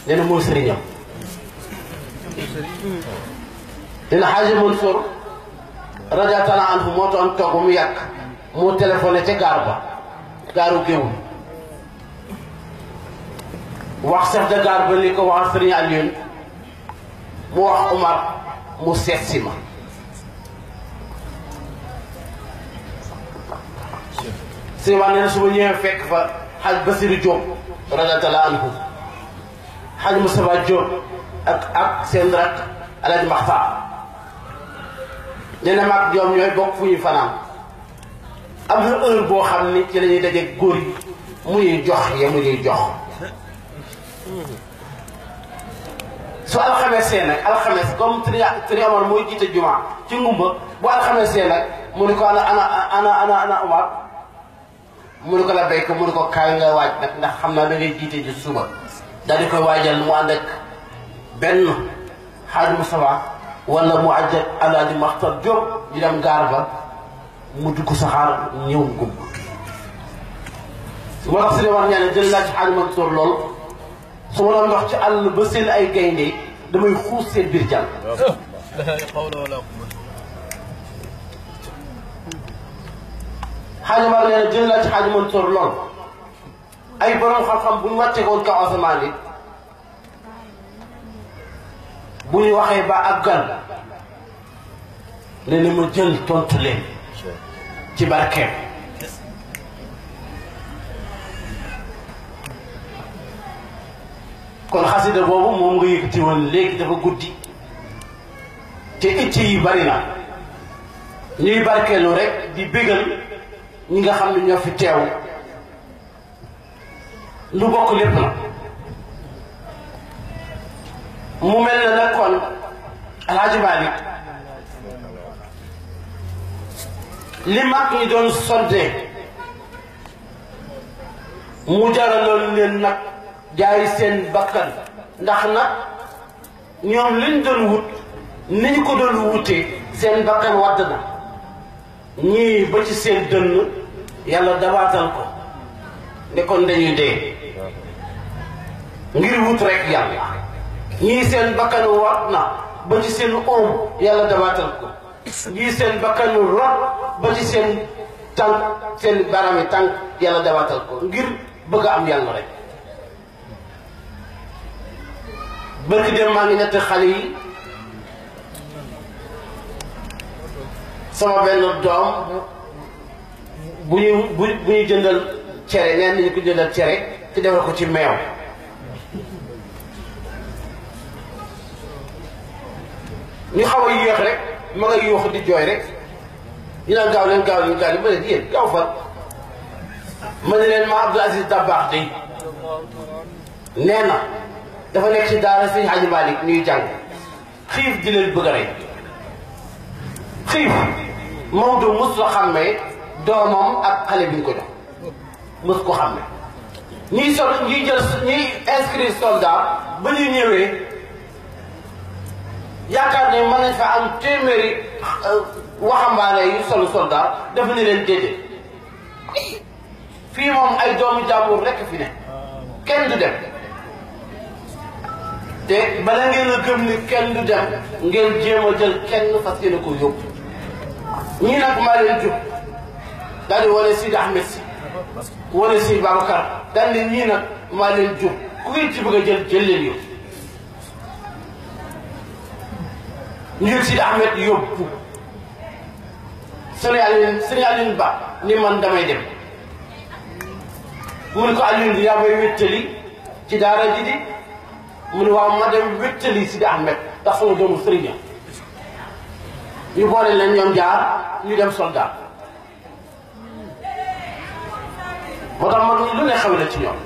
nee na mooy sëriñam dina xaaji Mansour radiyallaahu taala anhu moo doon toog ba mu yàgg moo téléphoné ca gaar ba gaaru géewul wax chef de gare ba li ko wax sëriñ Alioune mu wax Omar mu seet si ma si ma nee na su ma ñëwee fekk fa xaj Basiru Diop radiyallaahu anhu xaj Moustapha Diop ak ak seen rak Alaaji Maxtaar nee na maag ñoom ñooy bokk fu ñuy fanaan am na heure boo xam ni ci la ñuy daje góor yi mu ñuy jox ya mu ñuy jox su alxamesee nag alxames comme tri tri Omar mooy jiite juma ci ngumba bu alxamesee nag mu ni ko ana ana ana ana ana Omar mu ni ko la béy ko mu ni ko kaay nga waaj nag ndax xam naa da ngay jiite ji suba daal di koy waajal mu ànd ak benn xaaj Moustapha wala mu àjj ak Alaaji Maxtar Diop di dem gaar ba mu dugg saxaar ñëw ngumba moo tax si wax ñaa ne jël laa ci xaaj Mansour lool su ma doon wax ci àll ba seen ay gaynde damay xuus seen biir jàll xaaji Mar nee na jël laa ci xaaji Mansour lool ay borom xam-xam bu ñu wàccee woon kaw asamaan yi bu ñu waxee ba ak gan ne ni ma jël tontu leen ci barkeem kon xasida boobu moom nga yëkkati woon léegi dafa guddi te itti yi bari na ñuy barkeelu rek di bégal ñi nga xam ne ñoo fi teew lu bokk lépp na mu mel na nag kon alhaji Malick li mag ñi doon sonte mu jaraloon leen nag jaay seen bakkan ndax nag ñoom liñ doon wut ni ñu ko doon wutee seen bakkan wadd na ñii ba ci seen dënn yàlla dabaatal ko ne kon dañuy dee ngir wut rek yàlla ñii seen bakkan wat na ba ci seen oom yàlla dabaatal ko ñii seen bakkan rot ba ci seen tànk seen barami tànk yàlla dabaatal ko ngir bëgg a am yàlla rek bërki dem maa ngi ñetti xale yi sama benn doom bu ñu bu bu ñu jëndal cere neen nañu ko jëndal cere te defal ko ci meew ñu xaw a yéex rek ma nga yuuxu di jooy rek ñu naan gaaw leen gaaw leen gaaw leen ma leen yéen gaaw fan ma ne leen ma Abdou Aziz Dabakh day nee na dafa nekk ci daara sëñ Hadji Malick ñuy jàng xiif di leen bëgg a rey xiif Maodo mos la xàmmee doomam ak xale bi ñu ko jox mos ko xàmmee ñiy sol ñiy jël ñiy inscrire soldat ba ñu ñëwee yaakaar ne mën nañ fa am téeméeri waxambaane yu solu soldat dafa ne leen déedéet fii moom ay doomu jàmbur rekk fi ne kenn du dem te bala ngeen a gëm ni kenn du dem ngeen jéem a jël kenn fas yéene ko yóbbu ñii nag maa leen jub daal di wane Sidi Ahmed si wane Sidi Babacar daal di ñii nag maa leen jub ku ngeen ci bëgg a jël jël leen yóbbu ñu jël Sidi Ahmed yóbbu sëñ Alioune sëñ Alioune Ba ni man damay dem mu ne ko Alioune yaa may wéttali ci daara ji di mu ne waaw ma dem wéttali Sidi Ahmed ndax sama doomu sëriñ ñu boole leen ñoom jaar ñu dem soldat moo tax mag ñi lu ne xew na ci ñoom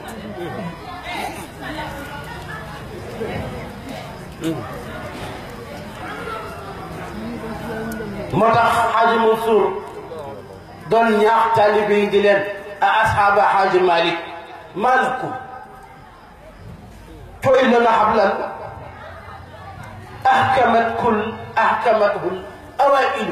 moo tax xaaji Mansour doon ñaax taalibe yi di leen a asxaaba xaaji Malick maa lakum tu'iluna hablan ahkamat kul ahkamathul awailu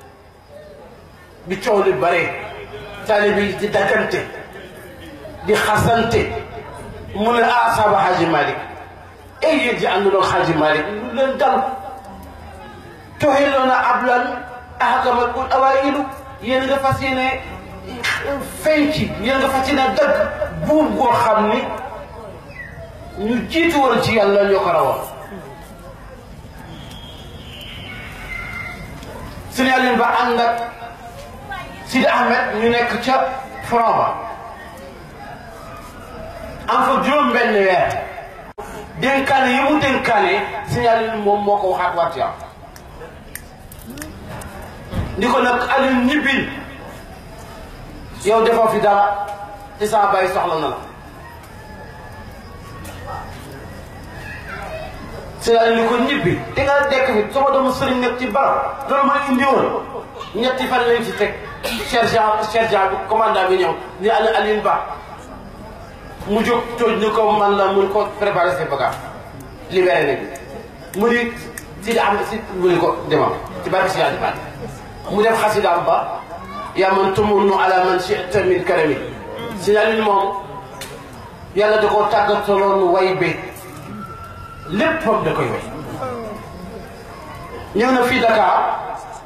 bi coow li bare taalibe yi di daggante di xasante mu ne asxaaba xaaji Malick ay yéen ji ànduloo xaaji Malick lu leen dal toxiloona ablan ahkamat ul awailu yéen nga fas yéene feeñ ci yéen nga fas yéene dëgg buum goo xam ni ñu jiitu woon ci yàlla ñoo ko rawoon Sëriñ Aliou Ba ànd ak Sidi Ahmed ñu nekk ca front ba am fa juróom benn weer dénkaane yi mu dénkaane Sëriñ Aliou moom moo ko waxaat waat yow ni ko nag Aliou ñibbil yow defoo fi dara ci sama bàyyi soxla na la Sëriñ Aliou ni ko ñibbi di nga dekk fi sama doomu sëriñ nekk ci barab loolu ma indi woon ñetti fan lañ ci teg sergent sergent bi commandant bi ñëw ni Aliou Aliou Ba mu jóg tooj ni ko man la mun ko préparer ses bagages libéré nañ mu di si di am si mu ni ko demal ci barke si yàlla mu def xasidaam ba yaa man tumunnu ala man shi'ta min karami si Aliou moom yàlla da koo tàggataloon way bi léppam da koy way ñëw na fii Dakar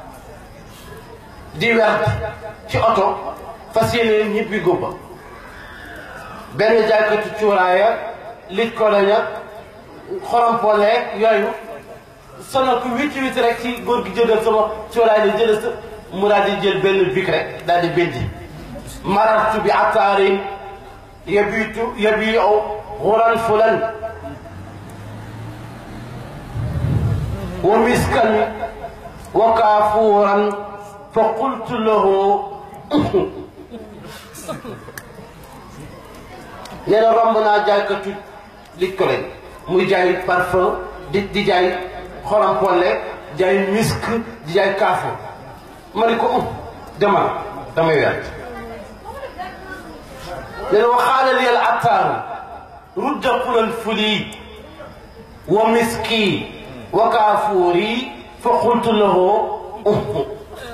di werd ci oto fas yéene ñibbi góoba benn jaaykatu cuuraaya lij ko laña xorompooleeg yooyu sonal ko witti witti rek ci góor gi jëndal sama cuuraay la jël sa mu daal di jël benn bik rek daal di bindi marartu bi ataarin yabitu yabiu xuran fulan wa miskan wa kaafuuran fa qultu lahu nee na romb naa jaaykatu li ko leen muy jaay parfum di di jaay xorampolle jaay misk di jaay kaafu ma ne ko um demal damay wert nee na wa xaala li al attaaru rudda qulal fuli wa miski wa kaafuuri fa qultu lahu um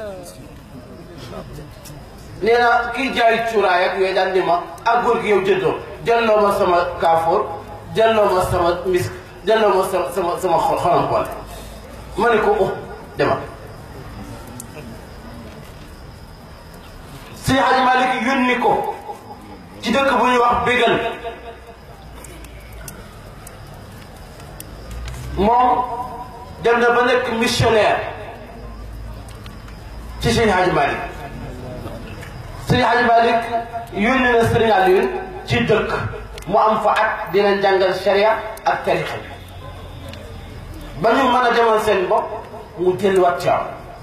nee na kii jaay cuuraay ak yooyu daal di ma ak góor gi yow jëndoo jëlloo ma sama kaafoor jëlloo ma sama misk jëlloo ma sama sama sama xolam boole ma ne ko oh demal si Hadj Malick yónni ko ci dëkk bu ñuy wax bégal moom dem na ba nekk missionnaire ci Seydi Hadj Malick Sëriñ Hadj Malick yónni na Sëriñ Aliou ci dëkk mu am fa at dina jàngal sharia ak tarixa bi ba ñu mën a demal seen bopp mu delluwaat ci am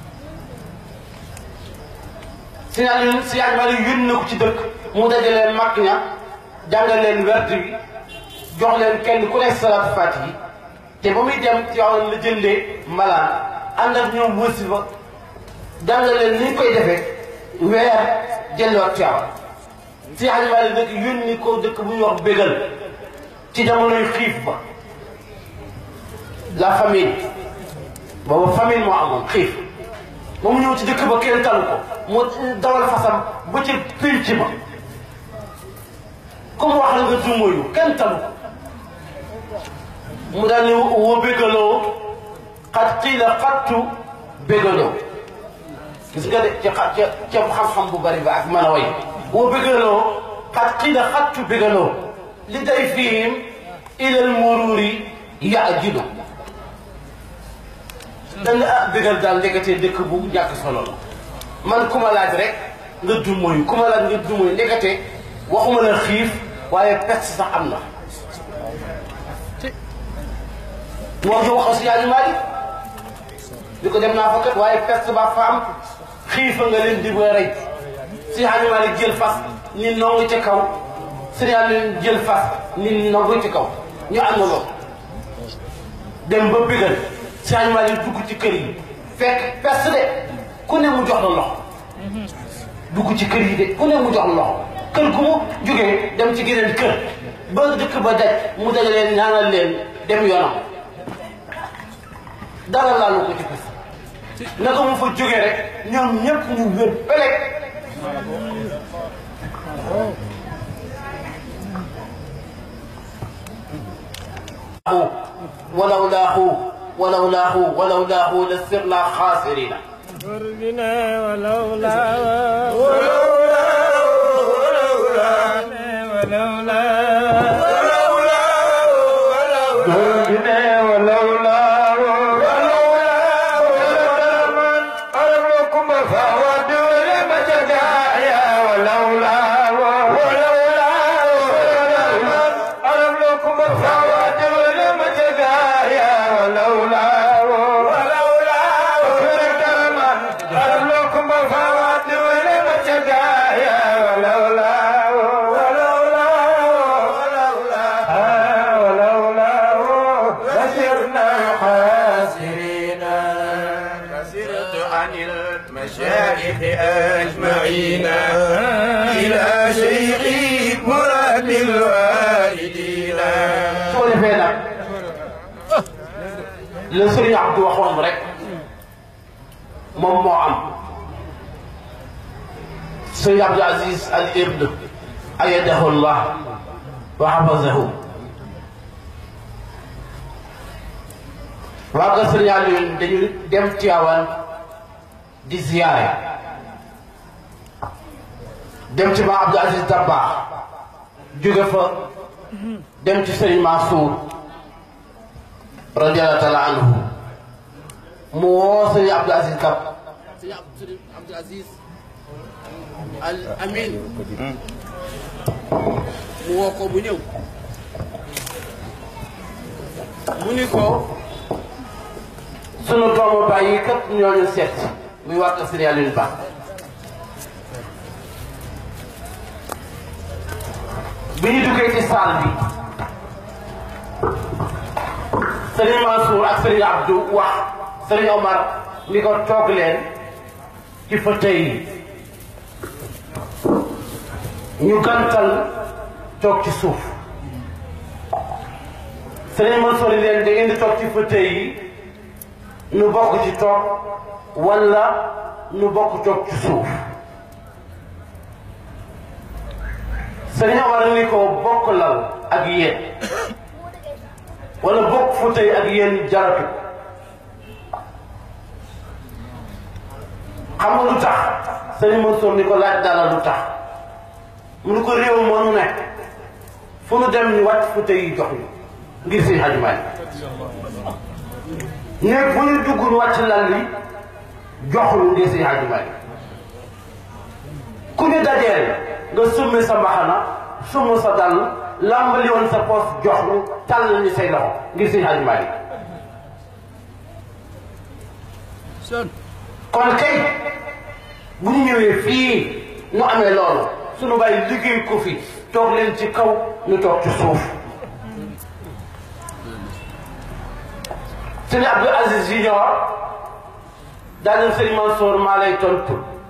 Sëriñ Aliou Sëriñ Hadj Malick yónni na ko ci dëkk mu dajaleen mag ña jàngal leen werd bi jox leen kenn ku nekk salaatu faati yi te ba muy dem ci yoon la jëndee mbalaan ànd ak ñoom wasifa jàngal leen ni ñu koy defee weer jëlloot Tiwaawan si Hadj Malick nag yónni ko dëkk bu ñuy wax bégal ci jamonoy xiif ba la famine booba famine moo amoon xiif ba mu ñëw ci dëkk ba kenn talu ko mu dawal fasam ba ci pénc ba comme wax la nga dumóoyu kenn talu ko mu daal ni woo bégaloo xat xiila xattu bégaloo gis nga de ca ca ca xam-xam bu bari ba ak mën a way woo bëggaloo xat xiida xattu bëggaloo li day fiim ilal mururi yaajilu da nga ah bëggal daal ndeketee dëkk bu ñàkk solo la man ku ma laaj rek nga dummoyu ku ma laaj nga dummoyu ndekete waxuma la xiif waaye peste sax am na moo ñu waxo si Hadj Malick di ko dem naa fa kat waaye peste ba fa am xiifa nga leen di ba rey si Hadj Malick jël fas ni nongu ca kaw Sëriñ Aliou jël fas ni nongu ci kaw ñu àndandoo dem ba bégal si Hadj Malick dugg ci kër yi fekk peste de ku ne mu jox la loxo dugg ci kër yi de ku ne mu jox la loxo kër gu mu jógee dem ci geneen kër ba dëkk ba daj mu daj leen ñaanal leen dem yoonam dara laalu ko ci peste naka mu fa jógee rek ñoom ñëpp ñu wér peleg waaw ولولاه ولولاه ولولاه لسرنا خاسرين فرجنا ولولا ولولا ولولا ولولا ولولا ولولا ولولا من أرمكم فواد لما جدايا ولولا ولولا من أرمكم فواد لما جدايا ولولا ولولا من أرمكم فواد لما جدايا ولولا ولولا ولولا ولولا لسرنا خاسرين كسرت عن المشايخ أجمعين إلى شيخي مراد الوالدين su ko defee nag la sëriñ Abdou waxoon rek moom moo am sëriñ Abdou Aziz Al Ibn ayadahu llah wa hafazahu waa nga sëriñ Alioune dañu dem Tiwaawan di ziyaare dem ci ma Abdou Aziz Dabakh jóge fa dem ci sëriñ Mansour radiyallahu taala anhu mu woo sëriñ Abdou Aziz Kab sëriñ Abdou Aziz al Amin mu woo ko bu ñëw mu ni ko sunu doomu bàyyi kat ñooñu seet muy wàkk sëriñ Alioune Ba bi ñu duggee ci saal bi sëriñ Mansour ak sëriñ Abdou wax sëriñ Omar ni ko toog leen ci fauteuil yi ñu gantal toog ci suuf sëriñ Mansour ni leen da ngeen di toog ci fauteuil yi nu bokk ci toog wala nu bokk toog ci suuf sëriñ Omar ni ko bokk lal ak yéen wala bokk fauteuil ak yéen jaratu xam nga lu tax sëriñ Mansour ni ko laaj dala lu tax mu ni ko réew moo nu nekk fu nu dem ñu wàcc fauteuil yi jox ñu ngir seen xajumaay néeg bu ñu dugg ñu wàcc lal li jox ñu ngir seen xajumaay ku ñu dajeel nga summi sa mbaxana summi sa dàll làmbali woon sa poos jox ñu tàll ñu say loxo ngir seen xajumaay kon kay bu ñu ñëwee fii nu amee loolu sunu bàyyi liggéey ko fi toog leen ci kaw ñu toog ci suuf sëñ Abdou Aziz Junior daal sëñ Mansour maa lay tontu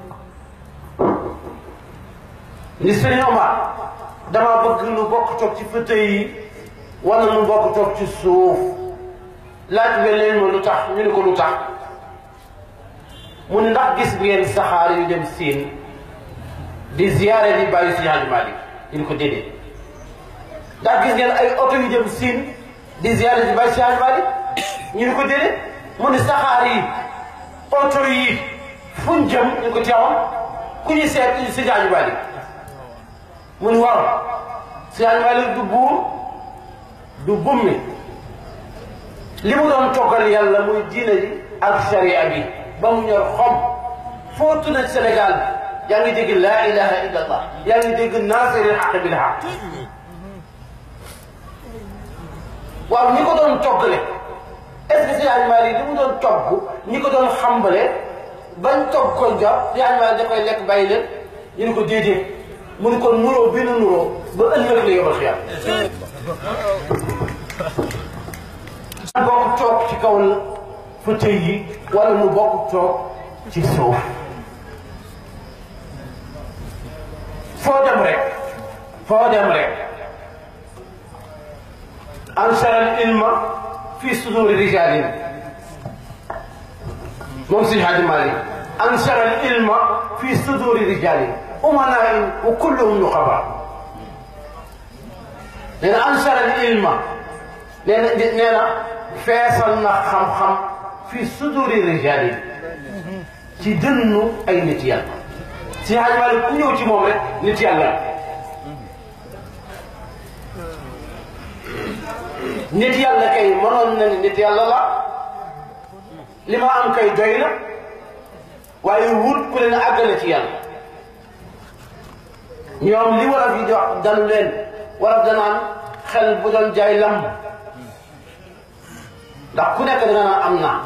ni sëñ Omar dama bëgg nu bokk toog ci fauteuil yi wala nu bokk toog ci suuf laaj nga leen ma lu tax ñu ne ko lu tax mu ne ndax gis ngeen saxaar yu dem siin di ziyaare di bàyyi si Hadj Malick ñu ne ko déedéet ndax gis ngeen ay oto yu dem siin di ziyaare di bàyyi si Hadj Malick ñu ne ko déedéet mu ne saxaar yi oto yi fuñ jëm ñu ko teewoon ku ñu seet ñu si Hadj Malick mu ne waaw si Hadj Malick du buur du bummi li mu doon toggal yàlla muy diine ji ak sharia bi ba mu ñor xom foo tuna Sénégal yaa ngi dégg laa ilaha illa allah yaa ngi dégg naasiri xaq bil xaq waaw ñi ko doon toggale est-ce que si animal yi li mu doon togg ñi ko doon xambale bañ togg ko jot si animal da koy lekk bàyyi leen ñu ne ko déedéet mu ne ko nuroo bi nu nuroo ba ëllëg la yobal xiyam bokk toog ci kaw fauteuil yi wala mu bokk toog ci suuf foo dem rek foo dem rek ansara al ilma fi suduri rijalin moom si Hadji Malick ansara al ilma fi suduri rijalin umanain wa kulluhum nuqaba nee na ansara al ilma nee na nee na feesal na xam-xam fi suduri rijaali ci dënnu ay nit yàlla si Hajj Maalik ku ñëw ci moom rek nit yàlla nit yàlla kay mënoon na ni nit yàlla la li ma am kay doy na waaye wut ku leen àggale ci yàlla ñoom li wolof yi jox dalu leen wolof danaan xel bu doon jaay lamb ndax ku nekk danga naan am naa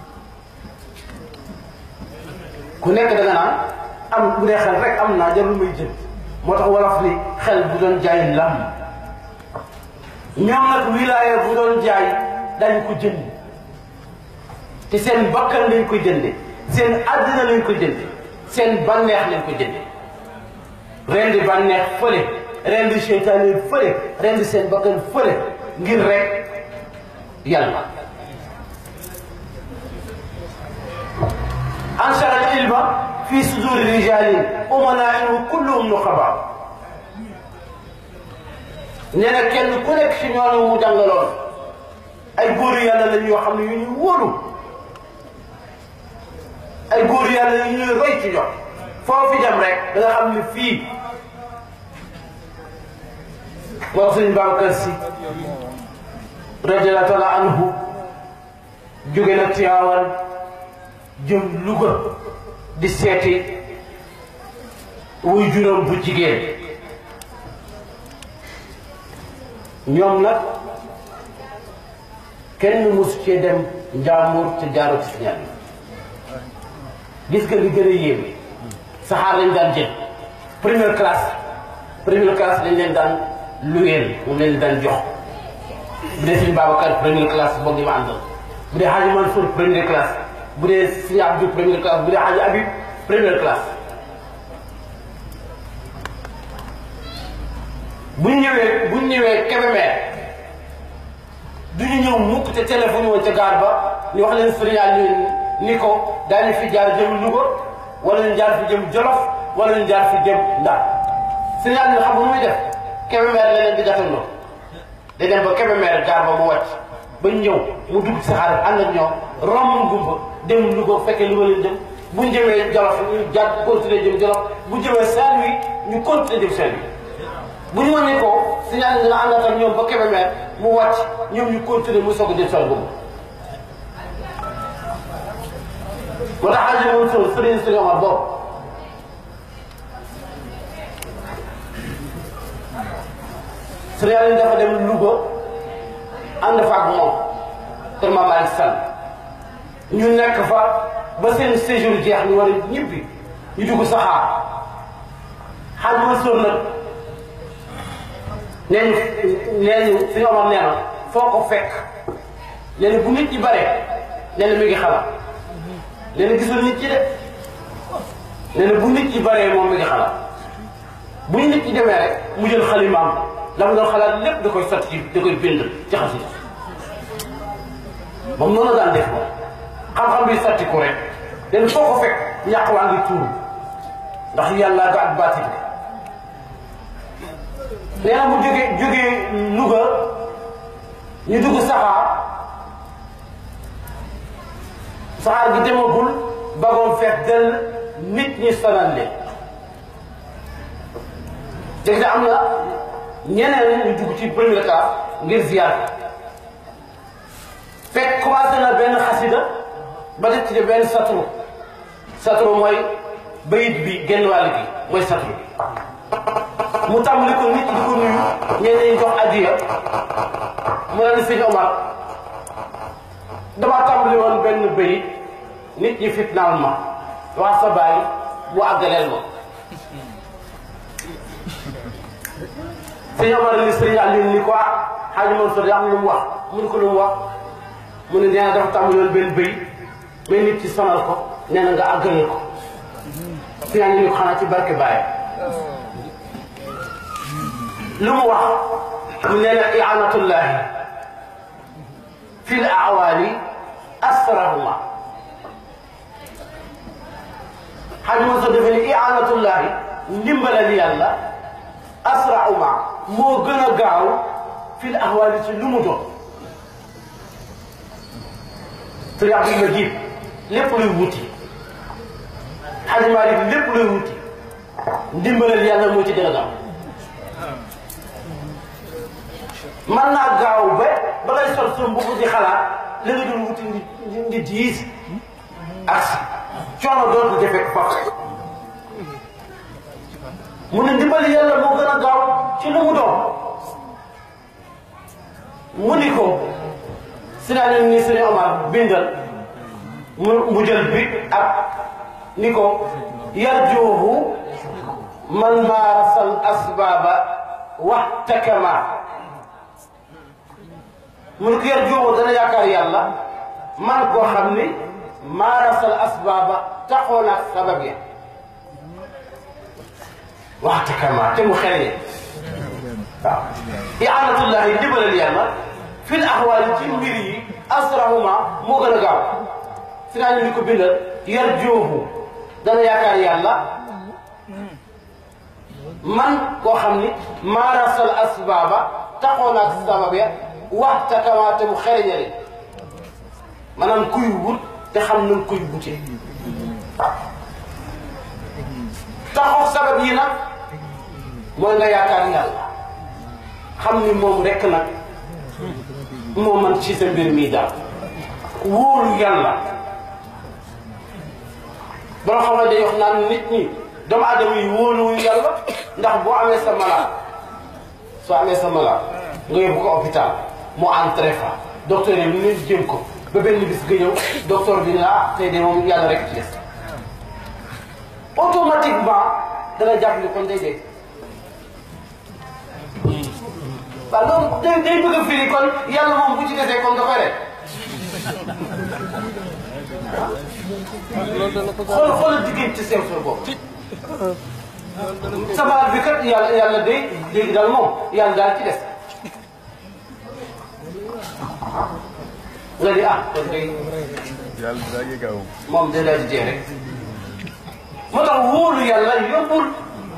ku nekk danga naan am bu dee xel rek am naa jarul may jënd moo tax wolof ni xel bu doon jaay lamb ñoom nag wilaaya bu doon jaay dañ ko jënd te seen bakkan lañ ko jënde seen àddina lañ ko jënde seen bànneex lañ ko jënde rendi bànneex fële rendi seytaane fële rendi seen bakkan fële ngir rek yàlla anshara al ilma fi suduri rijalin umanaain wa kulluhum nuqaba nee na kenn ku nekk si ñooñu mu jàngaloon ay góor yàlla lañ yoo xam ne yu ñu wóolu ay góor yàlla yu ñuy roy ci ñoom foofu dem rek da nga xam ne fii wax sëñ Babacar Si radiyallahu taala anhu jóge na Tiwaawan jëm Louga di seeti wuy juróom bu jigéen ñoom nag kenn mosu cee dem njaamur te jaaroo ci signal bi gis nga li gën a yéeme saxaar lañ daan jël première classe première classe lañ leen daan luyeel moom lañ leen daan jox bu dee suñu Babacar première classe boog di ma àndal bu dee Hadji Mansour première classe bu dee suñu Abdou première classe bu dee Hadji Habib première classe bu ñu ñëwee bu ñu ñëwee Kébémer du ñu ñëw mukk te téléphone woon ca gaar ba ñu wax leen sëriñal ñu ni ko daañu fi jaar jëm Louga wala ñu jaar fi jëm Jolof wala ñu jaar fi jëm Ndar sëriñal ñu xam nga muy def Kébémer la leen di gàttandoo day dem ba Kébémer gaar ba mu wàcc ba ñëw mu dugg ci saxaar ànd ak ñoom romb gumba dem Louga fekkee Louga leen jëm bu ñu jëmee Jolof ñu jaar continuer jëm Jolof bu jëmee Saint-Louis ñu continuer jëm Saint-Louis bu ñu wàññi ko signal dina àndaat ak ñoom ba Kébémer mu wàcc ñoom ñu continuer muy soog a jël sol boobu. moo tax Hadj Mansour Serigne Serigne Omar boobu Serigne Aliou dafa dem Louga ànd fa ak moom kër Mame Malick Sall ñu nekk fa ba seen séjour jeex ñu war a ñibbi ñu dugg saxaar Hadj Mansour nag. nee ñu nee ñu suñu Omar nee na foo ko fekk nee na bu nit ñi bare nee na mi ngi xalaat nee na gisul nit ñi de nee na bu nit ñi baree moom mi ngi xalaat bu ñu nit ñi demee rek mu jël xalimaam la mu doon xalaat lépp da koy sotti ci da koy bind ci xasida moom noonu la daan def moom xam-xam bi sotti ko rek nee na foo ko fekk ñàq waa ngi tuuru ndax yàlla ga ak baati bi nee na mu jógee jógee Louga ñu dugg saxaar saxaar gi demagul bagoon fees dell nit ñi sonal leen dégg nga am na ñeneen ñu dugg ci premier classe ngir ziar fekk commencé na benn xasida ba def ci benn satru satru mooy bayit bi genn wàll gi mooy satru mu tàmbali ko nit ñi di ko nuyu ñenn ñi jox addiya mu ne sëñ Omar damaa tàmbali woon benn bëy nit ñi fitnaal ma wax sa baay mu àggaleel ma sëñ Omar ni sëñ Aliou ni ko ah xaaji Mansour am lu mu wax mu ne ko lu mu wax mu ne nee na dafa tàmbali woon benn bëy mais nit ci sonal ko nee na nga àggaleel ko sëñ Aliou ni ko xanaa ci barke baay lu mu wax mu nee na ianatullahi fi l awaali asrahuma xaj ma sa defe ni ianatullahi ndimbalal yàlla asrahuma moo gën a gaaw fi l awaali ci lu mu doon sëriñ Abdul Majid lépp luy wuti Xaji Maalik lépp luy wuti ndimbalal yàlla moo ci gën a gaaw man naa gaaw ba ba ngay sol sa mbubb di xalaat li nga doon wuti ndi ndi diis ak si coono dootu jafe faf mu ne ndimbali yàlla moo gën a gaaw ci lu mu doon mu ni ko si naa ne ni sëñ Omar bindal mu mu jël bi ak ni ko yarjuuhu man maarasal asbaaba waxtakama mu ne ko yarjuuhu dana yaakaar yàlla man koo xam ni maarasal asbaaba taxoon ak sabab ya waxtakama te mu xereñe waaw ianatullahi ndibalal yàlla fil axwaali ci mbir yi asrahuma moo gën a gaaw si naa ni ko bindal yarjuuhu dana yaakaar yàlla man koo xam ni maarasal asbaaba taxoon ak sabab ya waxta kamaate mu xereñale maanaam kuy wut te xam nañ kuy wutee taxoog sabab yi nag mooy nga yaakaar yàlla xam ni moom rekk nag moo man ci sa mbir mii daal wóolu yàlla boo xam ne day wax naan nit ñi doomu aadama yi wóoluwuñu yàlla ndax boo amee sa malade soo amee sa malade nga yóbbu ko hôpital mu entré fa docteur yi lu leen jëm ko ba benn bis nga ñëw docteur bi ne ah tey de moom yàlla rek ci des automatiquement dana jàpp ni kon day dee waaw loolu day day bëgg a firi kon yàlla moom bu ci desee kon da koy rek xool xoolal diggante sew sew boobu sabaat bi kat yàlla yàlla day léegi daal moom yàlla daal ci des nga di ah kon day yàlla daa ngi gaaw. moom day daal di dee rek moo tax wóolu yàlla yombul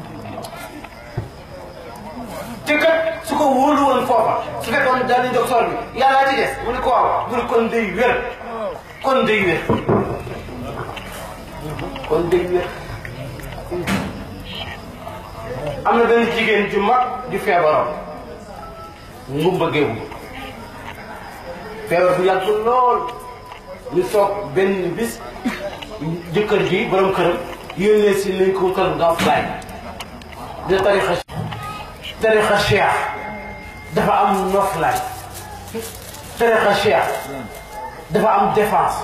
te kat su ko wóolu woon foofa su fekkoon daal di docteur bi yàllaa ci des mu ne ko waaw mu ne kon day wér kon day wér kon day wér am na benn jigéen ju mag ju feebaroon ngumba géewu feebar bu yàgg lool ñu soog benn bis jëkkër ji borom këram yónnee si nañ ko wutal nga fly de tarixa tarixa cheikh dafa am noflaay tarixa cheikh dafa am défense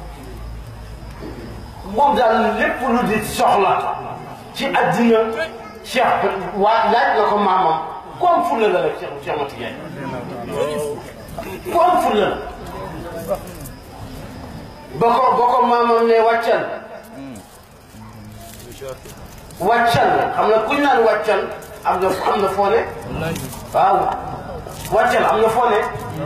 moom daal lépp lu di soxla ci addina cheikh waa laaj la ko maamam ku am fulla la rek cheikh cheikh Mati Ndiaye ku am fulla la ba ko ba ko maamam ne wàccal wàccal xam nga kuñ naan wàccal am na am na foo ne waaw wàccal am na foo ne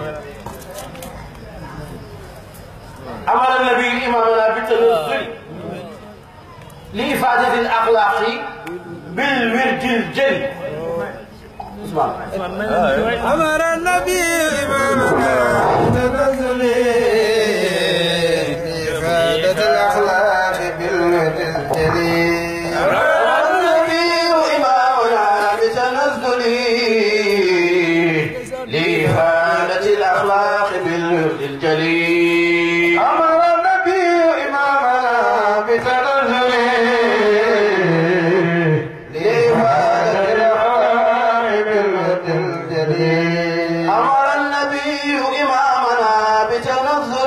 amara nabi imamana bi tanazzul li ifadati al axlaaqi bil wirdil jëli Ousmane أمر النبي إمامنا تنزل إفادة الأخلاق بالود الجليل النبي إمامنا بتنزل لإفادة الأخلاق بالورد الجليل أمر النبي إمامنا بتنزل لإفادة الأخلاق بالود الجليل أمر النبي إمامنا بتنزل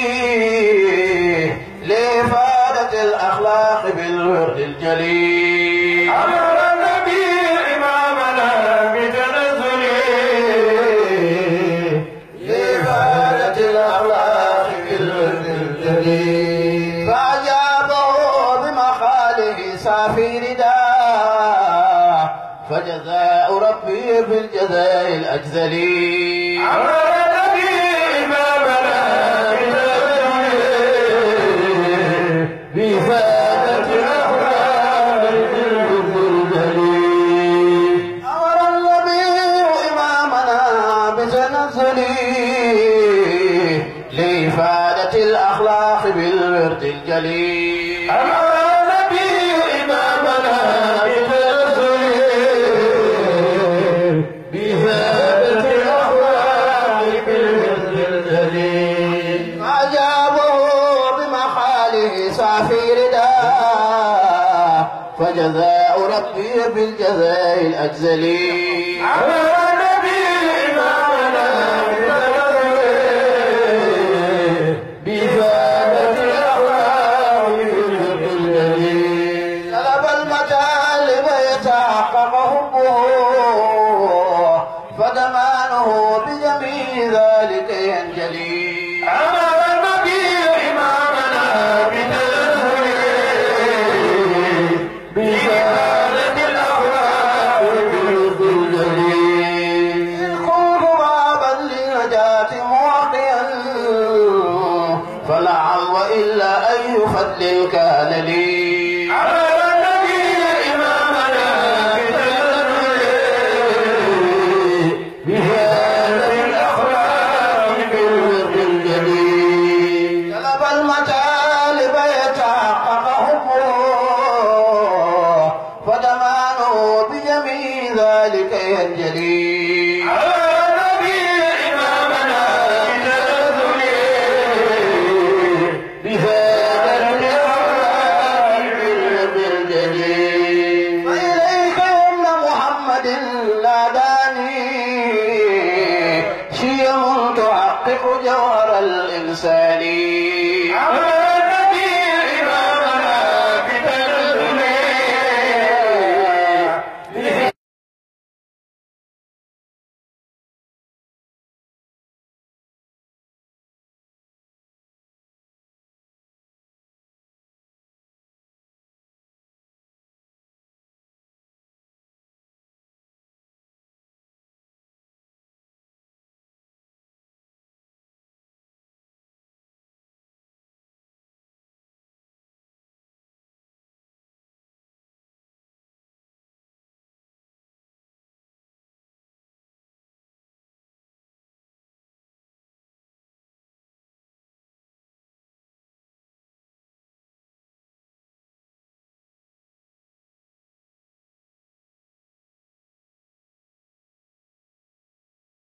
لإفادة الأخلاق بالورد الجليل أمر النبي إمامنا بتنزل لإفادة الأخلاق بالود الجليل فأجابه بمخاله صافي رداء فجزاء ربي بالجزاء الأجزلي أمر النبي إمامنا بتنزل بإفادة الأخلاق بالود الجليل أمر النبي إمامنا بتنزل لإفادة الأخلاق بالجليل أمر النبي إمامنا بتنزله بثابت الأخلاق بالوزن الجليل أجابه بمحاله صافي رداء فجزاء ربي بالجزاء الأجزلي أمر النبي إمامنا بتنزله بثابت الأخلاق بالوزن الجليل طلب المطالب يتحقق حبه فضمانه بجميع ذلك ينجلي أمر النبي إمامنا بتنزله بثابت الأخلاق بالوزن الجليل الخوف بابا للنجاة موقيا فنعم وإلا أي فضل كان لي أمر النبي إمامنا بتنزله بثابت الأخلاق بالوزن الجليل طلب المطالب يتحقق حبه فضمانه بجميع ذلك ينجلي أمر النبي إمامنا بتنزله بثابت الأخلاق بالوزن الجليل فإليك يمن محمد ناداني شيم تحقق جوهر الإنسان